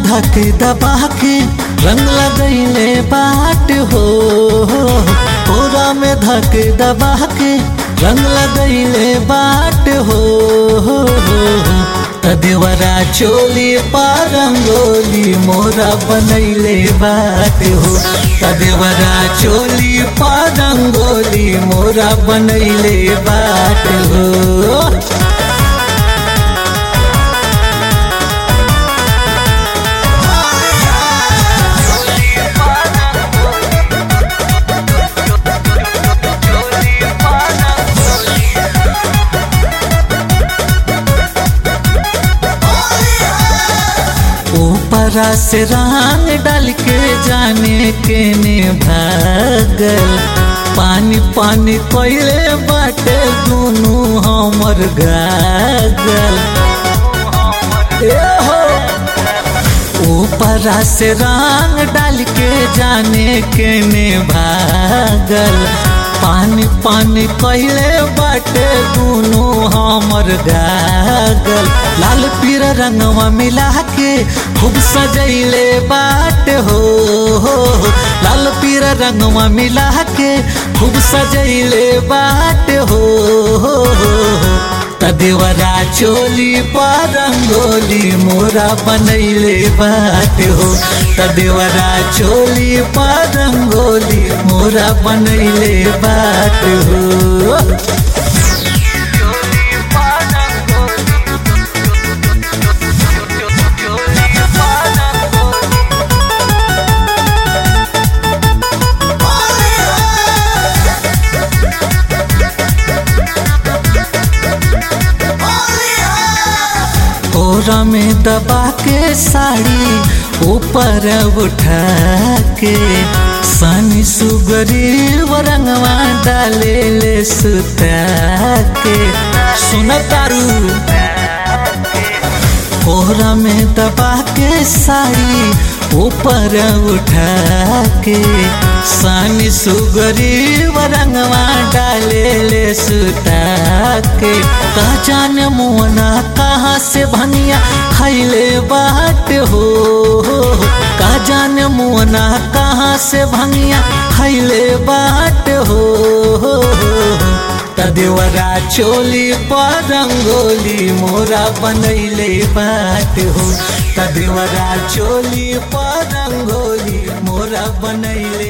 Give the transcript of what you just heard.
धक दबा के रंग लगैले बाट हो कोरा में धक दबा के रंग लगैले बाट हो तदेवरा चोली पारंगोली मोरा बनैले बाट हो तदेवरा चोली पारंगोली मोरा बनैले बाट हो ऊपरा से रंग डाल के जाने के ने भागल पानी पानी कोयले बाटे दोनों हमर गागल ए हो ऊपरा से रंग डाल के जाने के ने भागल पानी पानी कहले बाटे दोनों हमर गागल लाल पीर रंगवा मिला के खूब सजैले बाट हो लाल पीर रंगवा मिला के खूब सजैले बाट हो तदेवरा चोली पारंगोली मोरा बनैले बाट हो तदेवरा चोली पारंगोली मोरा बनैले बाट हो कोरा में दबा के साड़ी ऊपर उठा के सनी सुगरी रंगवा डाले ले सुता के सुन तारू कोहरा में दबा के साड़ी ऊपर उठा के सानी सुगरी रंगवा डाले ले सुता के कहा जान मोना कहाँ से भनिया खैले बाट हो कहा जान मोना कहाँ से भनिया खैले बाट हो तदेवरा चोली रंगोली मोरा बनैले बाट हो तदेवरा चोली रंगोली मोरा बनैले